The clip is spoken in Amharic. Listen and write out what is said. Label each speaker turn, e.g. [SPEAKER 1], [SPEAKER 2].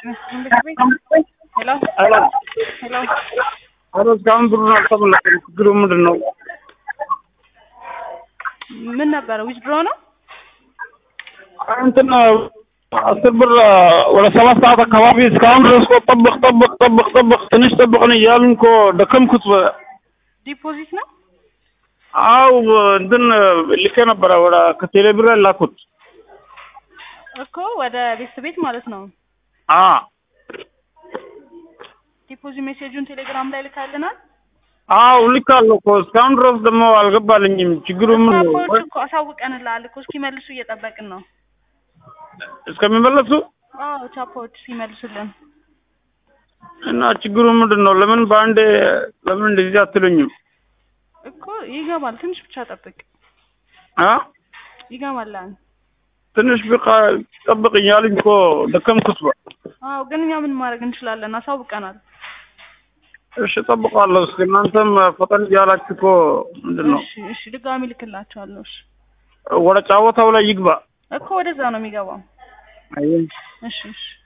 [SPEAKER 1] ሄሎ
[SPEAKER 2] ሄሎ
[SPEAKER 1] ሄሎ
[SPEAKER 2] ሄሎ እስካሁን ብሩን አልተመለሰም። ችግሩ ምንድን ነው?
[SPEAKER 1] ምን ነበረ? ዊዝድሮ ነው?
[SPEAKER 2] እንትን አስር ብር ወደ ሰባት ሰዓት አካባቢ እስካሁን ድረስ እኮ ጠብቅ ጠብቅ ጠብቅ ጠብቅ ትንሽ ጠብቅን እያሉን እኮ ደከምኩት።
[SPEAKER 1] ዲፖዚት ነው?
[SPEAKER 2] አው እንትን ልኬ ነበረ ወደ ከቴሌ ብር ላኩት።
[SPEAKER 1] እኮ ወደ ቤተሰብ ቤት ማለት ነው።
[SPEAKER 2] አ
[SPEAKER 1] ዲፖዚት ሜሴጁን ቴሌግራም ላይ ልካልናል።
[SPEAKER 2] አው ልካለሁ እኮ እስካሁን ድረስ ደግሞ አልገባልኝም። ችግሩ ምን ነው?
[SPEAKER 1] ቻፖች እኮ አሳውቀንልሃል እኮ እስኪመልሱ እየጠበቅን ነው።
[SPEAKER 2] እስከሚመለሱ
[SPEAKER 1] አዎ ቻፖች ሲመልሱልን
[SPEAKER 2] እና ችግሩ ምንድን ነው? ለምን በአንዴ ለምን እንደዚህ አትሉኝም?
[SPEAKER 1] እኮ ይገባል። ትንሽ ብቻ ጠብቅ።
[SPEAKER 2] አ
[SPEAKER 1] ይገባል።
[SPEAKER 2] ትንሽ ብቃ ጠብቅ እያሉኝ እኮ ደከምኩት። በ
[SPEAKER 1] አዎ ግን እኛ ምን ማድረግ እንችላለን? አሳውቀናል።
[SPEAKER 2] እሺ እጠብቃለሁ። እስኪ እናንተም ፈጠን እያላችሁ እኮ ምንድን ነው
[SPEAKER 1] እሺ እሺ፣ ድጋሚ ልክላቸዋለሁ። እሺ
[SPEAKER 2] ወደ ጫወታው ላይ ይግባ።
[SPEAKER 1] እኮ ወደዛ ነው የሚገባው።
[SPEAKER 2] አይ
[SPEAKER 1] እሺ እሺ